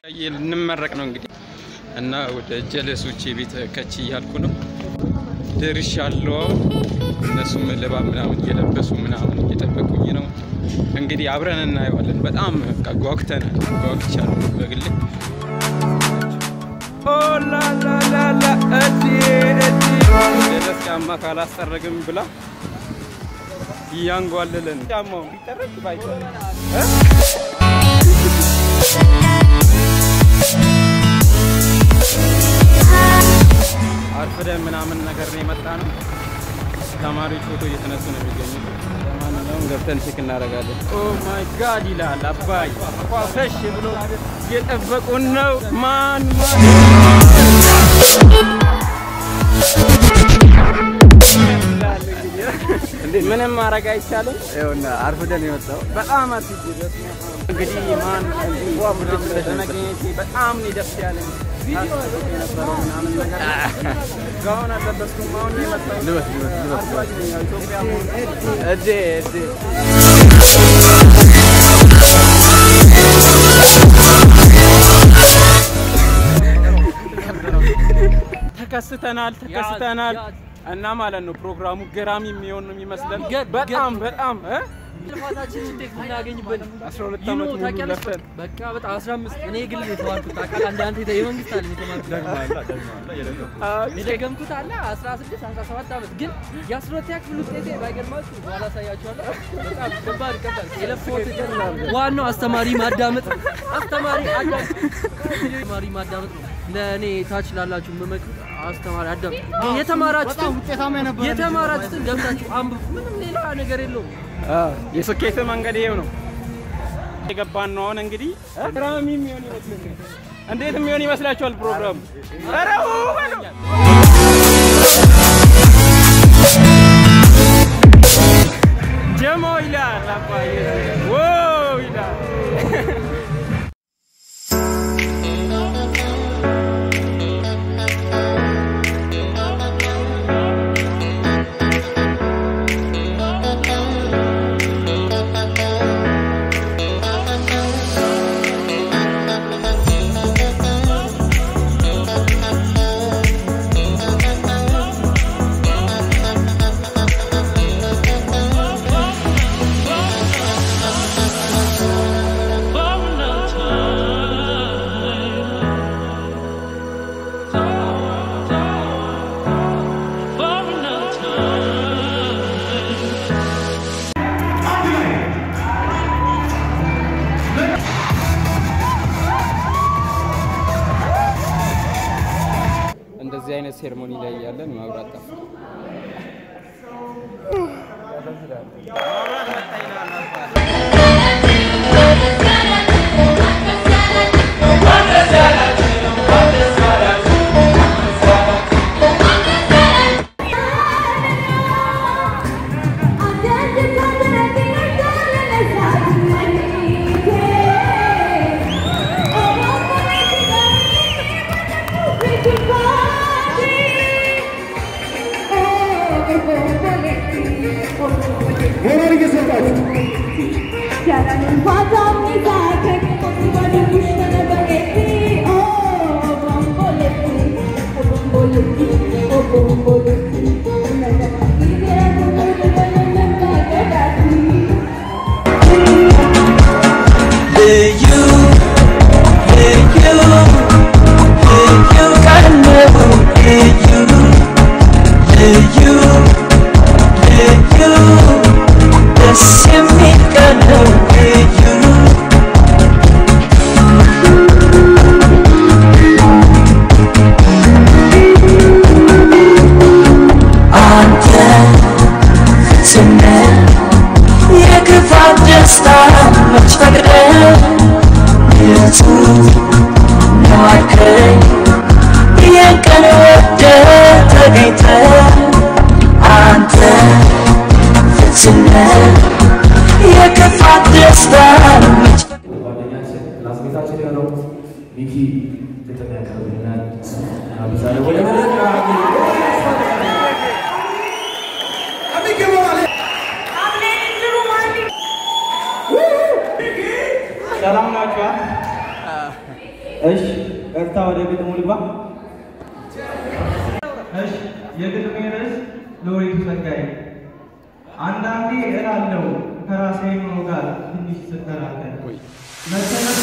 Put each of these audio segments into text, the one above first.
ልንመረቅ ነው እንግዲህ እና ወደ ጀለሶቼ ቤት ከች እያልኩ ነው ደርሻለሁ። እነሱም ልባብ ምናምን እየለበሱ ምናምን እየጠበቁኝ ነው። እንግዲህ አብረን እናየዋለን። በጣም በቃ ጓጉተናል። ጓጉቻለሁ በግሌ ኦላላላላ እዲ እዲ ደስ ጫማ ካላስጠረግም ብላ እያንጓለለን ጫማው ቢጠረግ ባይጠረግ አርፍደን ምናምን ነገር ነው የመጣ ነው። ተማሪዎች ፎቶ እየተነሱ ነው የሚገኙት። ለማንኛውም ገብተን ቼክ እናደርጋለን። ኦ ማይ ጋድ ይላል አባይ ፏፈሽ ብሎ እየጠበቁን ነው። ማን ማን ምንም ማድረግ አይቻልም። ይኸውና አርፍደን የመጣው በጣም አትጅ እንግዲህ ማን ስለተገኘቼ በጣም ነው ደስ ያለኝ። ታስቡት የነበረው ምናምን ነገር ጋውን አለበስኩም። አሁን ነው የመጣሁት። ልበስ ልበስ ልበስ አርፋጅ ነኝ። ያው ኢትዮጵያ መሆን እጄ እጄ ተከስተናል ተከስተናል እና ማለት ነው ፕሮግራሙ ገራሚ የሚሆን ነው የሚመስለን። ገ- በጣም በጣም እ? ልፋታችን እንዴት የምናገኝበት 12 ይኖ ዓመት ሙሉ ታውቂያለሽ? ለፍተን በቃ በጣም 15 እኔ ግል የተማርኩት ታውቃለህ። አንድ አንተ የመንግስት አለ የተማርኩት የደገምኩት አለ 16 17 ዓመት ግን የአስሮተኛ ክፍል ውጤቴ ባይገርማችሁ በኋላ አሳያችኋለሁ። በጣም ከባድ ከባድ የለፈሁት ዋናው አስተማሪ ማዳመጥ ነው። አስተማሪ አዳምጥ፣ አስተማሪ ማዳመጥ ነው። ለእኔ ታች ላላችሁ የምመክሩት አስተማሪ አዳምጥ። የተማራችሁትን የተማራችሁትን ገብታችሁ አንብቡ። ምንም ሌላ ነገር የለውም። የስኬት መንገድ ይሄው ነው። የገባን ነው። አሁን እንግዲህ ገራሚ የሚሆን ይመስለኛል። እንዴት የሚሆን ይመስላችኋል ፕሮግራሙ? ኧረ ው በሉ። ጀሞ ይላል አባዬ ዋው ይላል። እንደዚህ አይነት ሴርሞኒ ላይ ያለን መብራት ጠፋ። ልዩ ልዩ ልዩ ቀን ነው ልዩ ልዩ ልዩ ደስ የሚል ቀን ነው ልዩ አንተ ስንል የክፋት ደስታ መች ፈቅደህ ንጹህ ነው አልከኝ ይህን ቀን ወደህ ተገኝተህ አንተ ፍጹም ነህ የክፋት ደስታ መች ጓደኛችን ክላስ ቤታችን የሆነው ሚኪ ግጥም ያቀርብልናል። ጋብዛለሁ። ወደ መድረክ ሰላም ናችኋል? እሺ ቀጥታ ወደ ግጥሙ ልግባ። እሺ የግጥሜ ርዕስ ሎሬቱ ጸጋዬ። አንዳንዴ እላለሁ ከራሴ ኑሮ ጋር ትንሽ ስከራከር መሰረቱ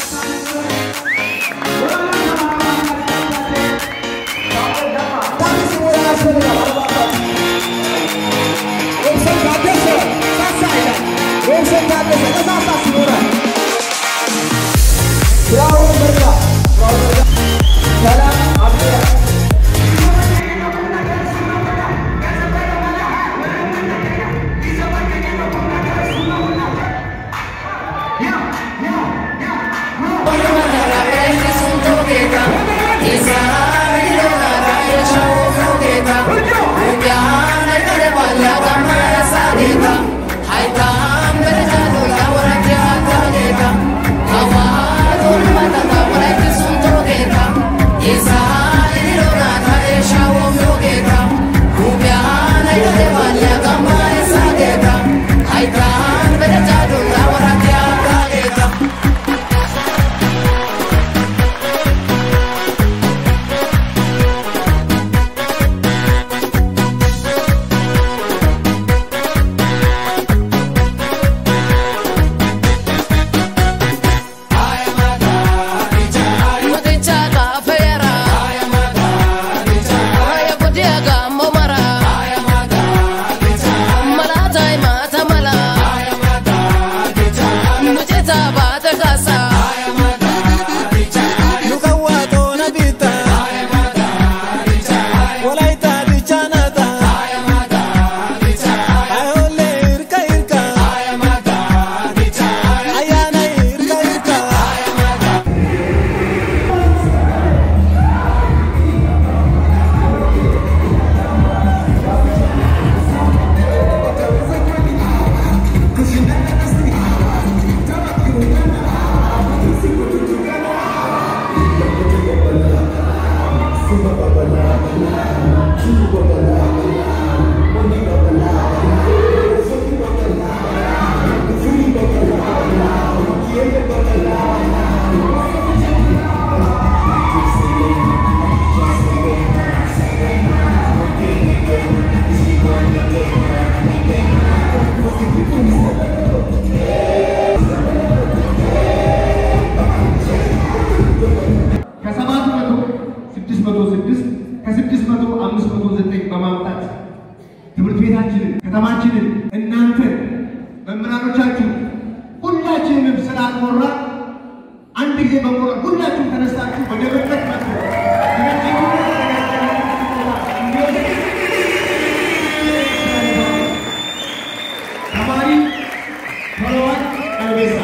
ከሰባት መቶ ስድስት መቶ ስድስት ከስድስት መቶ አምስት መቶ ዘጠኝ በማምጣት ትምህርት ቤታችንን ከተማችንን እናንተን መምህራኖቻችሁ ሁላችንንም ስላልሞራ አንድ ጊዜ በሞራል ሁላችሁም ተነስታችሁ ወደ መድረክ መጡ። ተማሪ ቶሎዋን ቀልቤሳ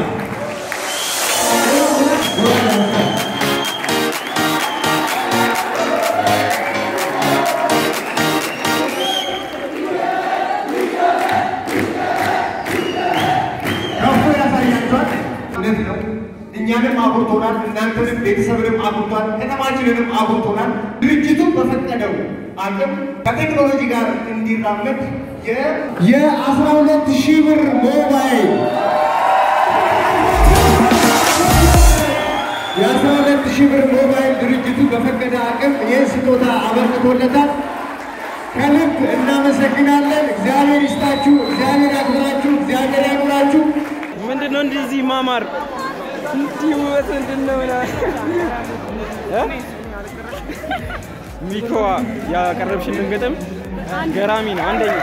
ከፍ ያሳያቸዋል። እውነት ነው። እኛንም አጉርቶናል፣ እናንተንም ቤተሰብንም አጉርቷል፣ ከተማችንንም አጉርቶናል። ድርጅቱ በፈቀደው አቅም ከቴክኖሎጂ ጋር እንዲራመድ የአስራ ሁለት ሺህ ብር ሞባይል የአስራ ሁለት ሺህ ብር ሞባይል ድርጅቱ በፈቀደ አቅም ይህን ስጦታ አበርክቶለታል። ከልብ እናመሰግናለን። እግዚአብሔር ይስጣችሁ፣ እግዚአብሔር ያክብራችሁ፣ እግዚአብሔር ያኑራችሁ። ምንድን ነው እንደዚህ ማማር እንዲህ ውበት ምንድን ነው? ሚኮዋ ያቀረብሽልን ግጥም ገራሚ ነው። አንደኛ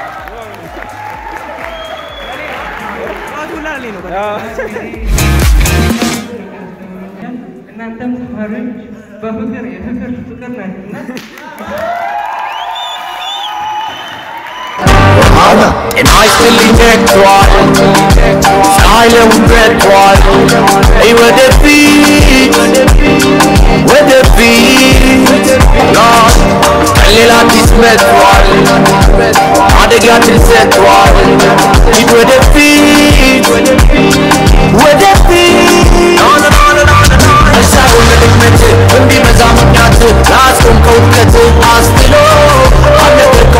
እናንተም ተማሪዎች በፍቅር የፍቅር ፍቅር ናችሁና ጤና ይስጥልኝ ተክቷል ፀሐይለውን በርቷል አይ ወደፊት ወደፊት ሌላ አዲስ መጥቷል አደጋ ድል ሰጥቷል ሂድ ወደፊት ወደፊት ሳይሆን ለድክመት እንዲበዛ ምክንያት ላስቆምከው ውድቀት አስጥሎ አልነገርከው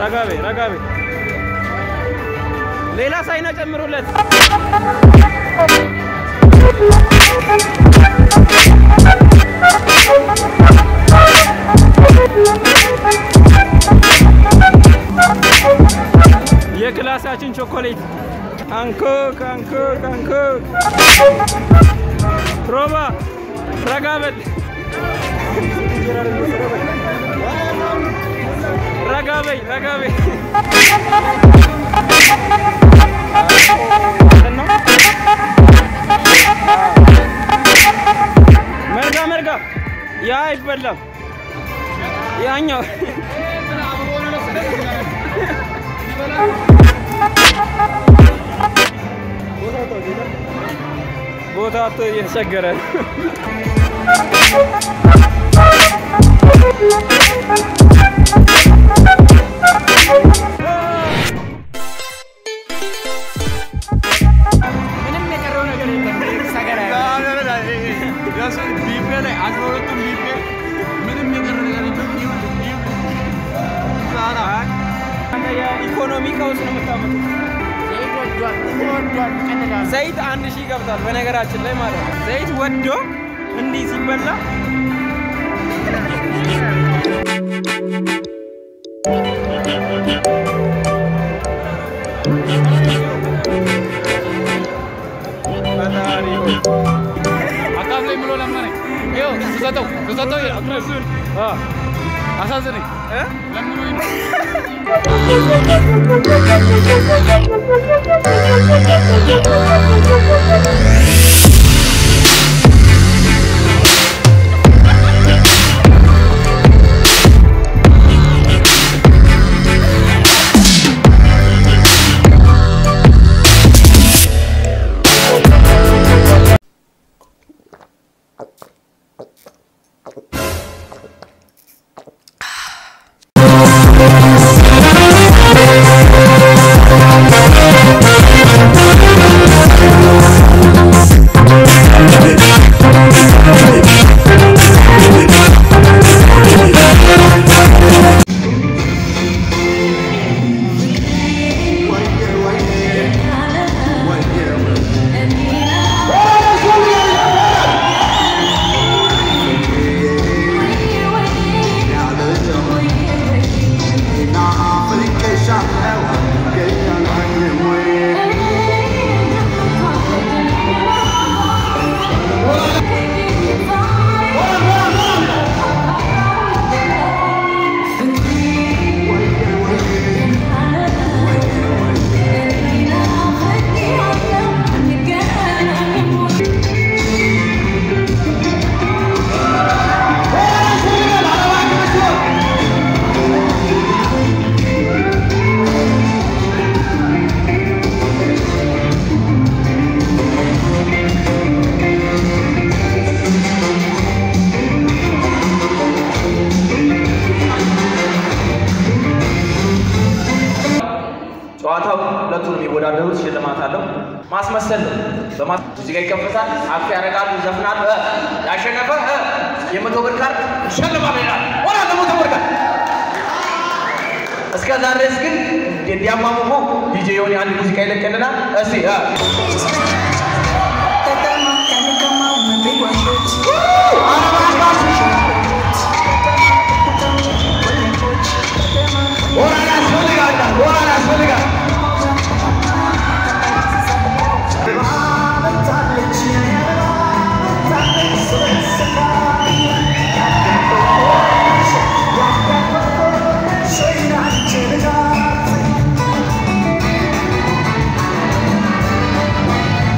ረጋቤ ረጋቤ ሌላ ሳይና ጨምሩለት። የክላሳችን ቾኮሌት አንኮክ አንኮክ አንኮክ ሮባ ረጋበል ረጋበይ ረጋበይ መርጋ መርጋ ያ አይበላም ያኛው ቦታ አቶ እየተቸገረ ነው። ምንም የቀረው ነገር የለም። ሰገራ ቢቤ ላይ አስራ ሁለቱም ቢቤ ምንም የቀረ ነገር የለም። የኢኮኖሚ ቀውስ ነው የምታመጡት። ዘይት አንድ ሺህ ይገብታል። በነገራችን ላይ ማለት ነው። ዘይት ወዶ እንዲህ ሲበላ አካፍለኝ ብሎ ለመነኝ። ይኸው ስሰጠው ስሰጠው እሱን አሳዝነኝ ለምኖኝ ነው። ጨዋታው ሁለቱ ነው የሚወዳደሩት። ሽልማት አለው። ማስመሰል ነው። በማስ እዚህ ጋር ይከፈታል። አፍ ያደርጋሉ፣ ይዘፍናሉ። እ ያሸነፈ እ የመቶ ብር ካርድ ይሸልማል ይላል። ወራ ለመቶ ብር ካርድ እስከዛ ድረስ ግን እንዲያሟሙቁ ዲጄ የሆነ አንድ ሙዚቃ ይለቀልናል። እስቲ እ ሞራል ያስፈልጋል፣ ሞራል ያስፈልጋል። Thank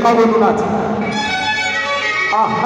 ከጎኑ ናት። አሃ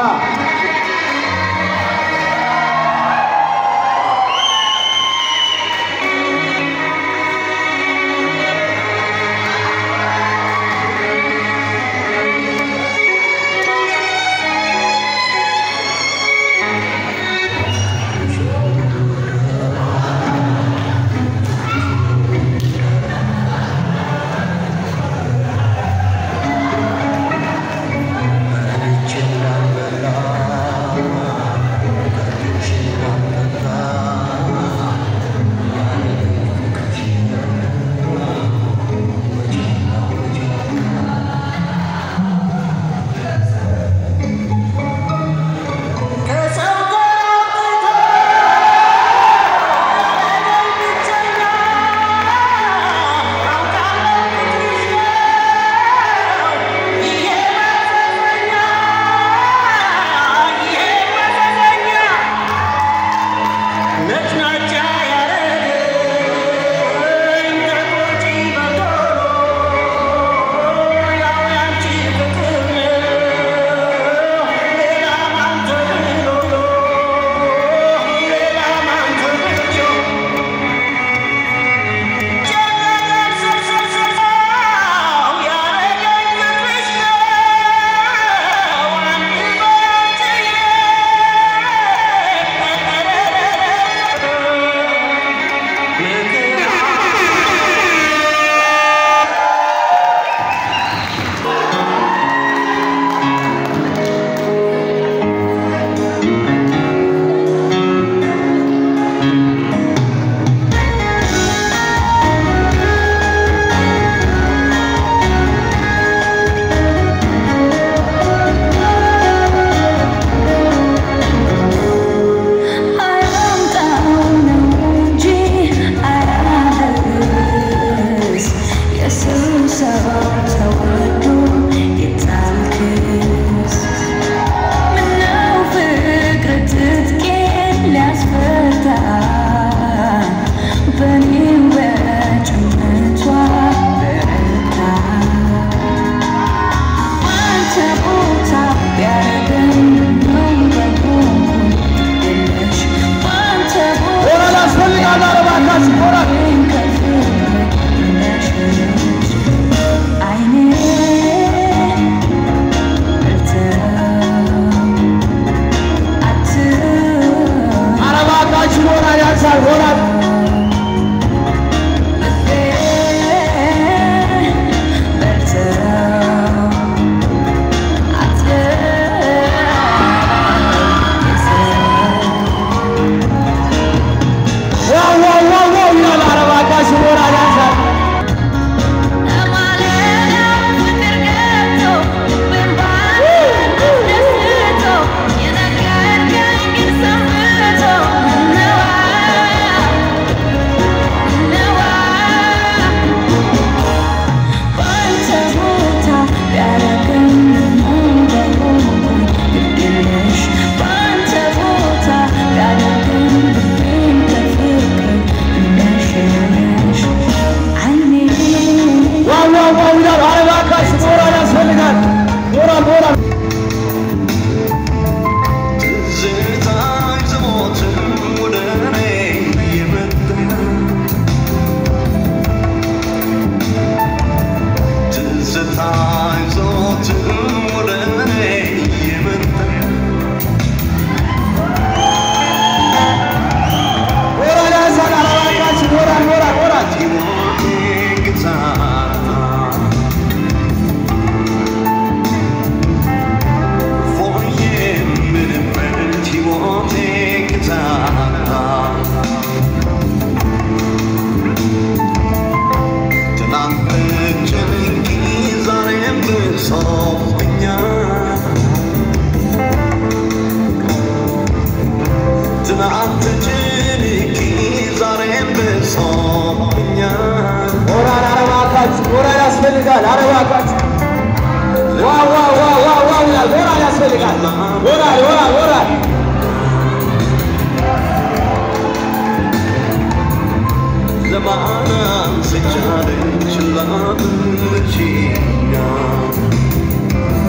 ሞራል ያስፈልጋል። ኧረ እባካችሁ ዋው ዋው ዋው ዋው ዋው ይላል። ሞራል ያስፈልጋል። ሞራል ሞራል ሞራል ዘማናን ስቻለች ላምችኛ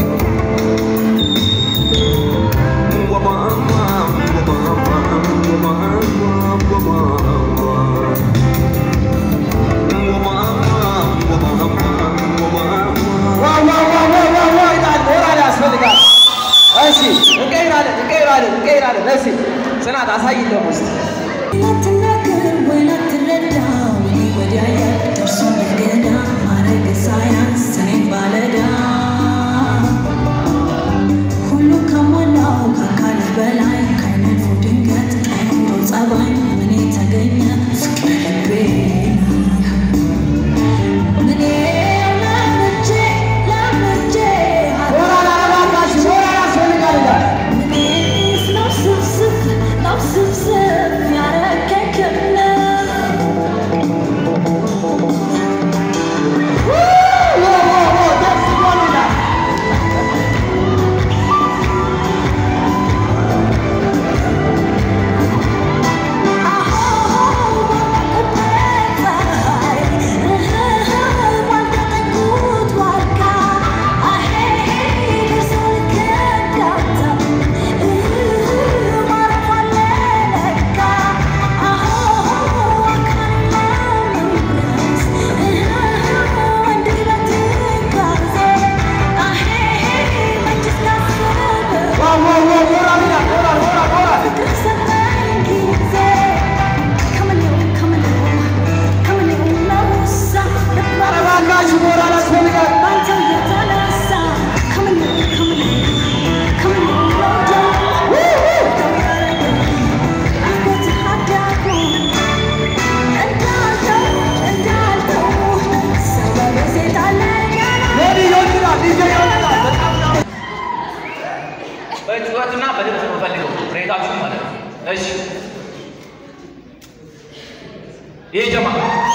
ይሄ ጀማ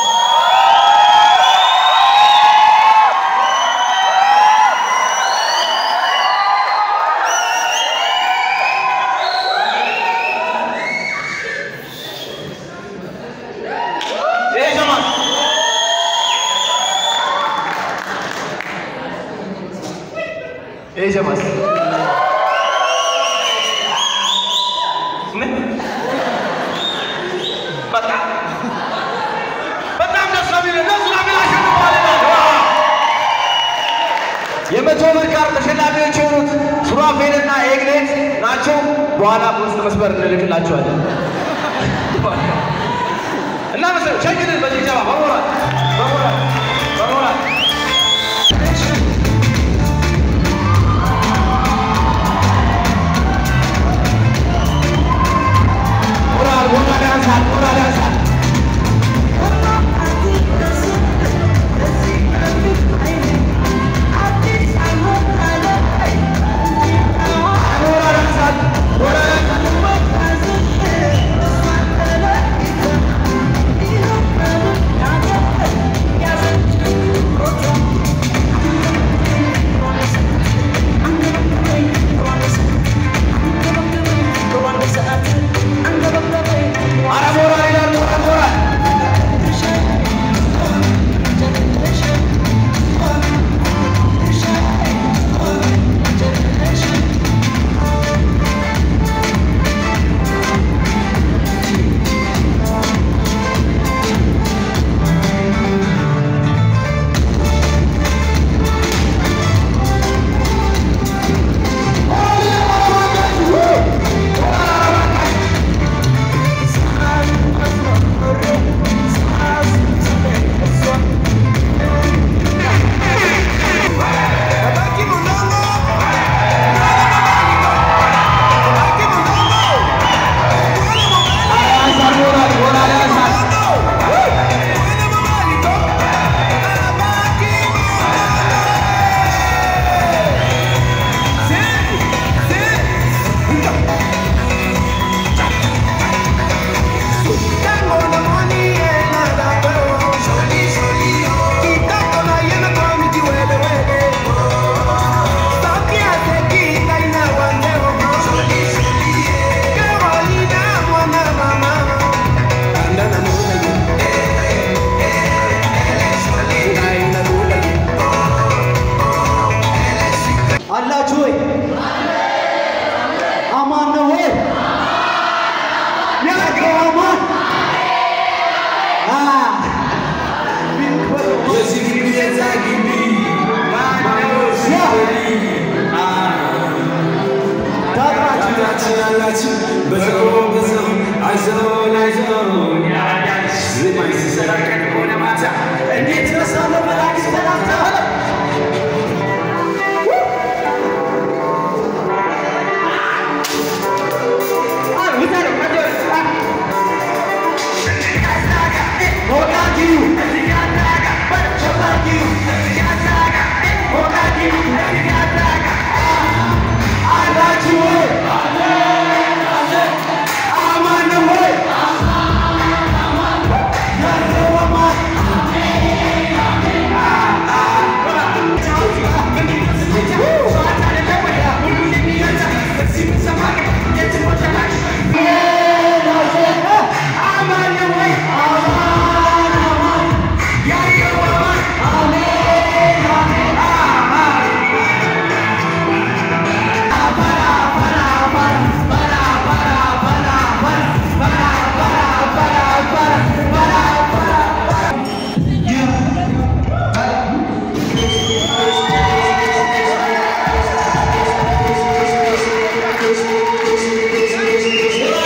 ይሄ ጀማ ይሄ ጀማስ ምን በጣም በጣም ደስ ነው የሚለው እነሱ ለምን አሸንፈዋል ይላል። የመቶ ብር ካርድ ተሸላሚዎች የሆኑት ሱራፌልና ኤግሌት ናቸው። በኋላ በውስጥ መስመር እንልክላቸዋለን እና መሰለ ሸግንን በጭብጨባ በሞራል በሞራል በሞራል ሞራል ሞራል ያንሳል ሞራል ያንሳል ሞራል ያንሳል ሞራል ያንሳል ኧረ ሞራል ይላል ሞራል ሞራል ያንሳል ሞራል ሞራል ያንሳል አላችሁ ወይ? አማን ነው ወይ? ያለው አማን አ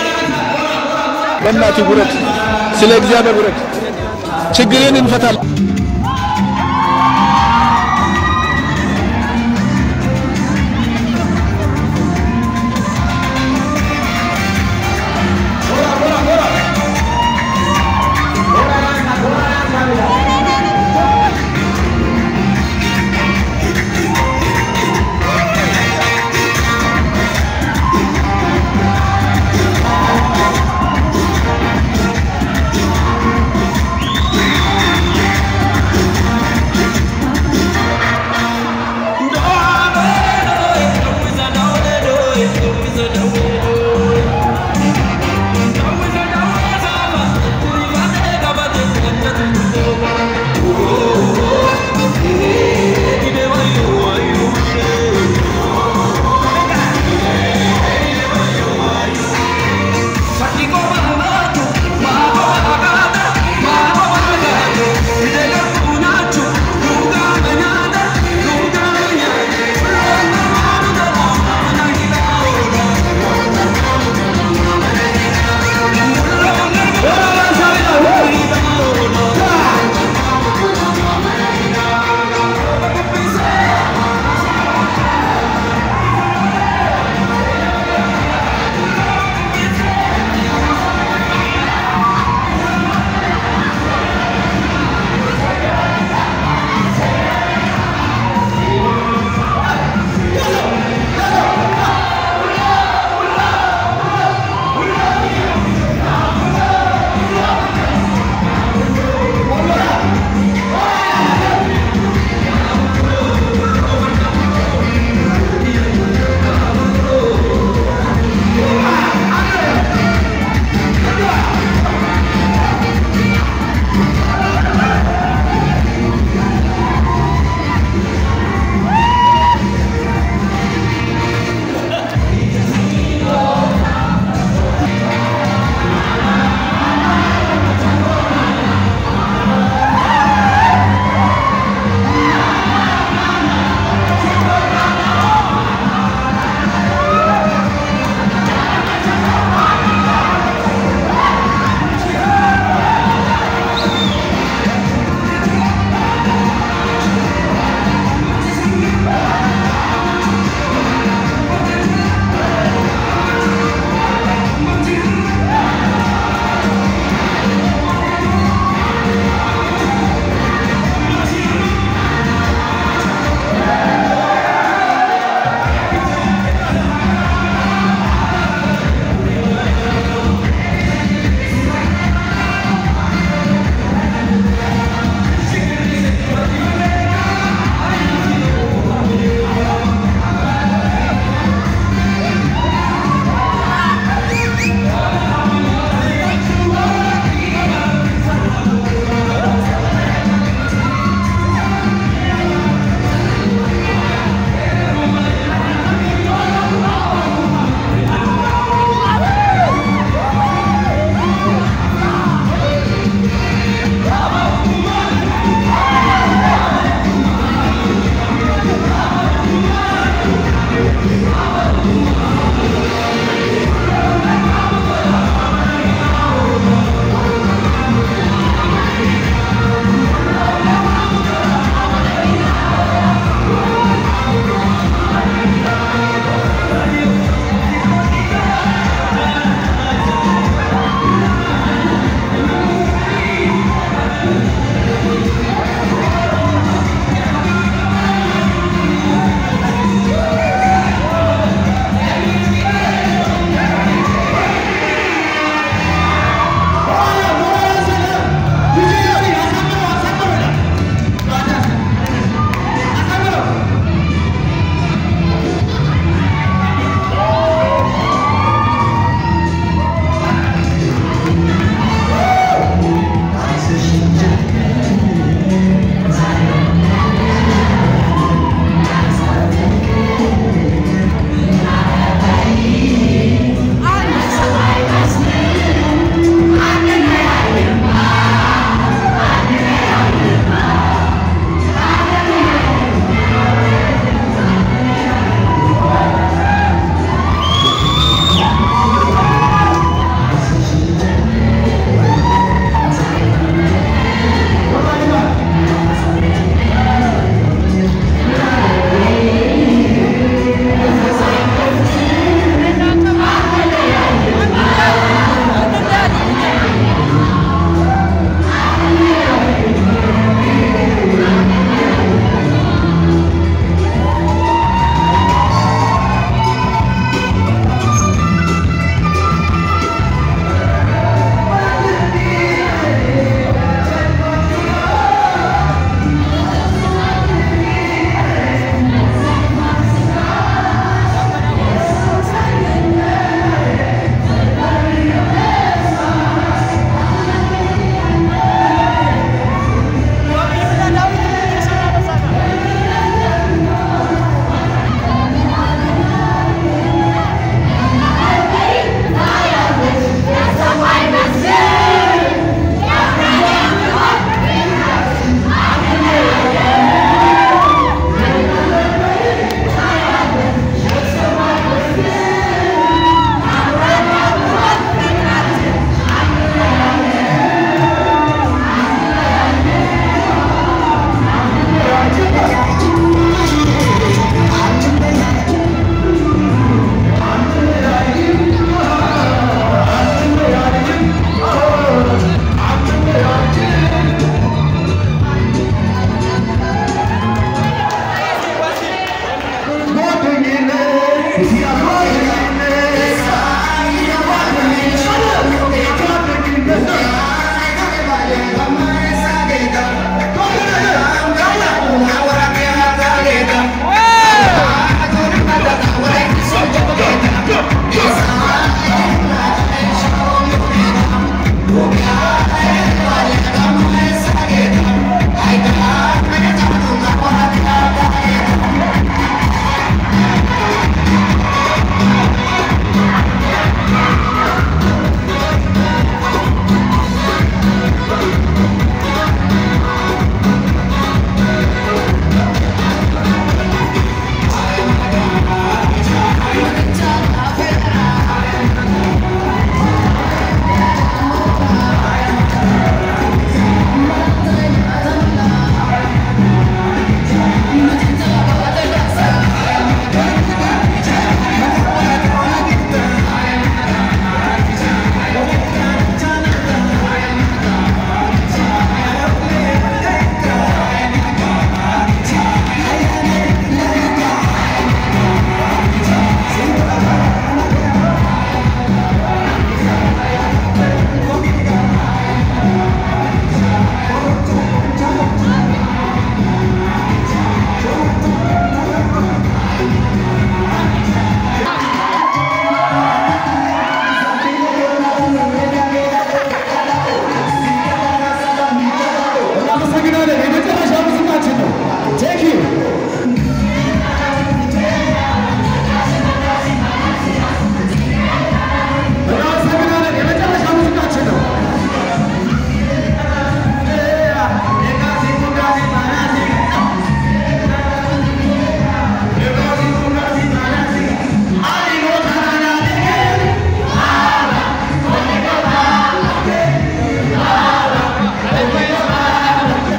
በእናትህ ውረድ፣ ስለ እግዚአብሔር ውረድ። ችግርን እንፈታለን።